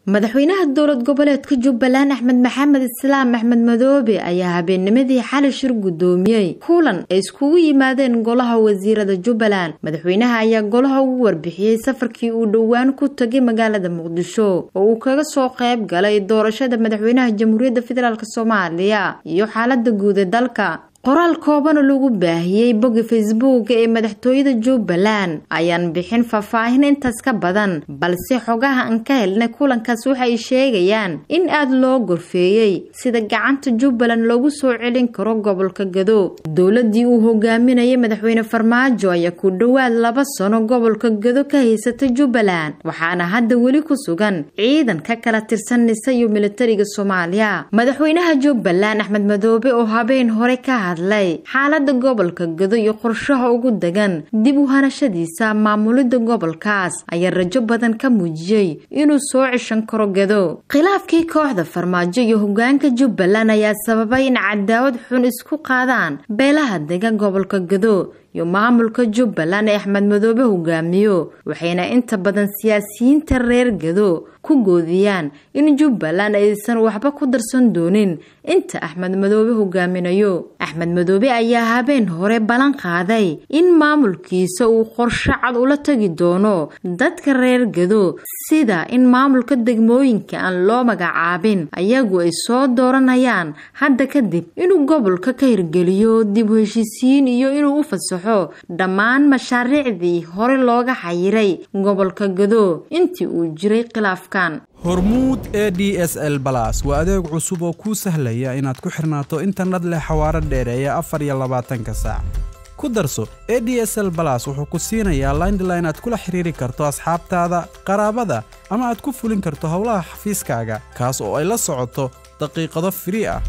madaxweynaha dowlad goboleedka jubbaland axmed maxamed islaam axmed madoobe ayaa habeennimadii xali shir guddoomiyey kulan ay iskugu yimaadeen golaha wasiirada jubbaland madaxweynaha ayaa golaha ugu warbixiyey safarkii uu dhowaan ku tagay magaalada muqdisho oo uu kaga soo qayb galay doorashada madaxweynaha jamhuuriyadda federaalk soomaaliya iyo xaalada guud ee dalka qoraal koobana lagu baahiyey bogga facebook ee madaxtooyada jubbaland ayaan bixin faahfaahin intaas ka badan balse xogaha aan ka helnay kulankaas waxay sheegayaan in aada loo gorfeeyey sida gacanta jubbaland loogu soo celin karo gobolka gado dowladii uu hogaaminayay madaxweyne farmaajo ayaa ku dhowaad laba sano gobolka gado ka haysata jubbaland waxaana hadda weli ku sugan ciidan ka kala tirsan nisa iyo militariga soomaaliya madaxweynaha jubbaland axmed madoobe oo habeen hore ka hadlay xaalada gobolka gado iyo qorshaha ugu degan dib u hanashadiisa maamulida gobolkaas ayaa rajo badan ka muujiyey inuu soo cishan karo gado khilaafkii kooxda farmaajo iyo hogaanka jubbaland ayaa sababay in cadaawad xun isku qaadaan beelaha degan gobolka gado iyo maamulka jubbaland ee axmed madoobe hogaamiyo waxayna inta badan siyaasiyiinta reer gado ku goodiyaan in jubbaland aysan waxba ku darsan doonin inta axmed madoobe hogaaminayo axmed madoobe ayaa habeen hore ballan qaaday in maamulkiisa uu qorsho cad ula tagi doono dadka reer gado sida in maamulka degmooyinka aan loo magacaabin ayagu ay soo dooranayaan hadda kadib inuu gobolka ka hirgeliyo dib u heshiisiin iyo inuu u fasaxo dhammaan mashaariicdii hore looga xayiray gobolka gado intii uu jiray khilaafkan hormuud e d s l balas waa adeeg cusub oo kuu sahlaya inaad ku xirnaato internet leh xawaaro dheereeya afar iyo labaatanka saac ku darso e d s l balas wuxuu ku siinayaa laindline aad kula xiriiri karto asxaabtaada qaraabada ama aad ku fulin karto howlaha xafiiskaaga kaas oo ay la socoto daqiiqado firii ah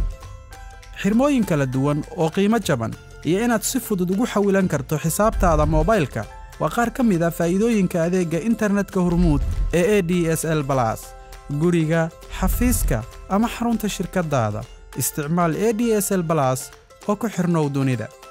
xirmooyin kala duwan oo qiimo jaban iyo inaad si fudud ugu xawilan karto xisaabtaada moobaylka waa qaar ka mid a faa'iidooyinka adeegga internetka hormuud ee e d s l balas guriga xafiiska ama xarunta shirkaddaada isticmaal e d s l balas oo ku xidhnow dunida